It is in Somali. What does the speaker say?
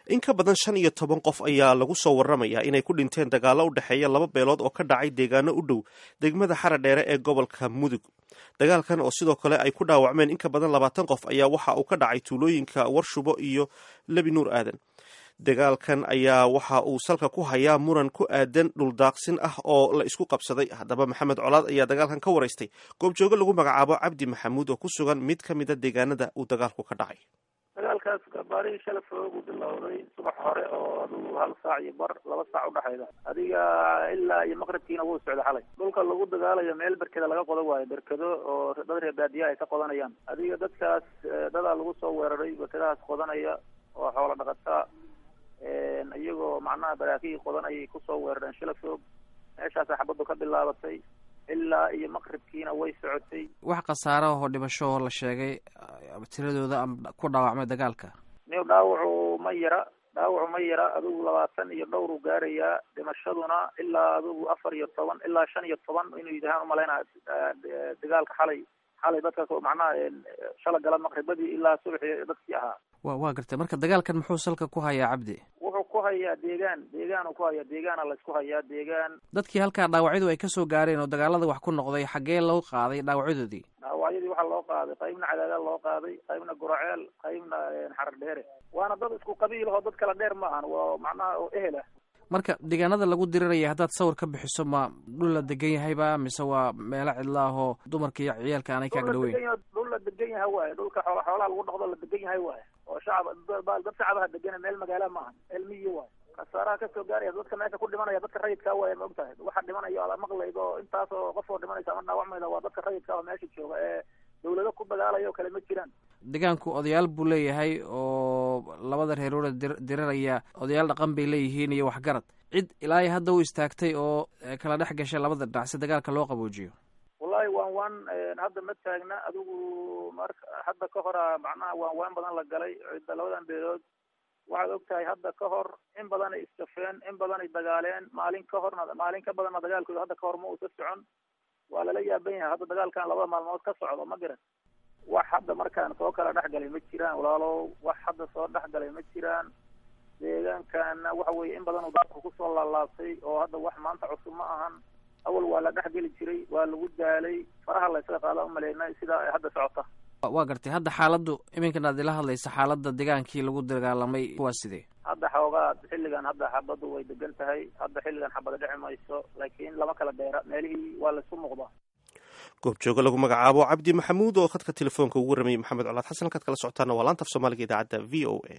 in ka badan shan iyo toban qof ayaa lagu soo waramayaa inay ku dhinteen dagaallo u dhexeeya laba beelood oo ka dhacay deegaano u dhow degmada xara dheere ee gobolka mudug dagaalkan oo sidoo kale ay ku dhaawacmeen in ka badan labaatan qof ayaa waxa uu ka dhacay tuulooyinka warshubo iyo lebi nuur aadan dagaalkan ayaa waxa uu salka ku hayaa muran ku aadan dhuldaaqsin ah oo la isku qabsaday haddaba maxamed colaad ayaa dagaalkan ka waraystay goobjooge lagu magacaabo cabdi maxamuud oo ku sugan mid ka mida deegaanada uu dagaalku ka dhacay dagaalkaas gabaarihii shala foogu bilowday subax hore oo aduu hal saac iyo bar laba saac udhexayda adiga ilaa iyo maqribkiina wuu socda xalay dhulka lagu dagaalayo meel berkeda laga qodo waayo berkedo oo dad reer baadiya ay ka qodanayaan adiga dadkaas dadaa lagu soo weeraray berkedahaas qodanaya oo xoola dhaqataa iyagoo macnaha baraakihii qodanayay kusoo weerareen shala foog meeshaasa xabaddu ka bilaabatay ilaa iyo maqribkiina way socotay wax khasaara oo dhimasho oo la sheegay tiradooda ama ku dhaawacmay dagaalka niw dhaawacu ma yara dhaawacu ma yara adigu labaatan iyo dhowr u gaarayaa dhimashaduna ilaa adigu afar iyo toban ilaa shan iyo toban inuu yidhahaan umalaynaa dagaalka xalay xalay dadkaas macnaha shala gala maqribadii ilaa subaxii dadkii ahaa wa waa gartay marka dagaalkan muxuu salka ku hayaa cabdi wuxuu ku hayaa deegaan deegaanu ku hayaa deegaana laysku hayaa deegaan dadkii halkaa dhaawacyadu ay kasoo gaareen oo dagaalada wax ku noqday xaggee loo qaaday dhaawacyadoodii dhaawacyadii waxaa loo qaaday qaybna cadaadaal loo qaaday qaybna guraceel qaybna xarar dheere waana dad isku qabiil oo dad kala dheer ma ahan waa macnaha oo ehel ah marka deegaanada lagu diriraya haddaad sawir ka bixiso ma dhul la degan yahayba mise waa meelo cidla ah oo dumarka iyo ciyaalka aanay kaaga dhaweyn dhul la degan yahay waaye dhulka xoola xoolaha lagu dhaqdo la degan yahay waaye oo shacab dad shacabaha degana meel magaala ma ahan meel miyi waaye khasaaraha kasoo gaaraya dadka meesha ku dhimanaya dadka rayidkaa waaye ma og tahay waxa dhimanaya ala maqlaydo oo intaas oo qof oo dhimanaysa ama dhaawacmayda waa dadka rayidka oo meesha jooga ee dawlado ku dagaalaya oo kale ma jiraan deegaanku odayaal buu leeyahay oo labada reerooda diriraya odayaal dhaqan bay leeyihiin iyo waxgarad cid ilaa iyo hadda u istaagtay oo kala dhex gashay labada dhinac si dagaalka loo qaboojiyo wallahi waan waan hadda ma taagna adigu marka hadda ka hora macnaha waan waan badan la galay cidda labadan beelood waxaad og tahay hadda ka hor in badanay isjafeen in badanay dagaaleen maalin ka horna maalin ka badanna dagaalkooda hadda ka hor ma uusa socon waa lala yaaban yahay hadda dagaalkan labada maalmood ka socdo ma garan wax hadda markaan soo kala dhex galay ma jiraan walaalow wax hadda soo dhex galay ma jiraan deegaankana waxa weye in badan uu dalku kusoo laalaabtay oo hadda wax maanta cusub ma ahan awal waa la dhex geli jiray waa lagu daalay faraha laysaga qaada umaleynay sidaa ay hadda socota waa gartay hadda xaaladdu iminkan aad ila hadlaysa xaaladda degaankii lagu dagaalamay waa sidee hadda xoogaa xilligan hadda xabaddu way degan tahay hadda xilligan xabada dheci mayso laakiin lama kala dheera meelihii waa laysku muuqdaa goobjooge lagu magacaabo cabdi maxamuud oo khadka telefoonka ugu waramayay maxamed colaad xasan halkaad kala socotaana waa laanta af soomaaliga idaacadda v o a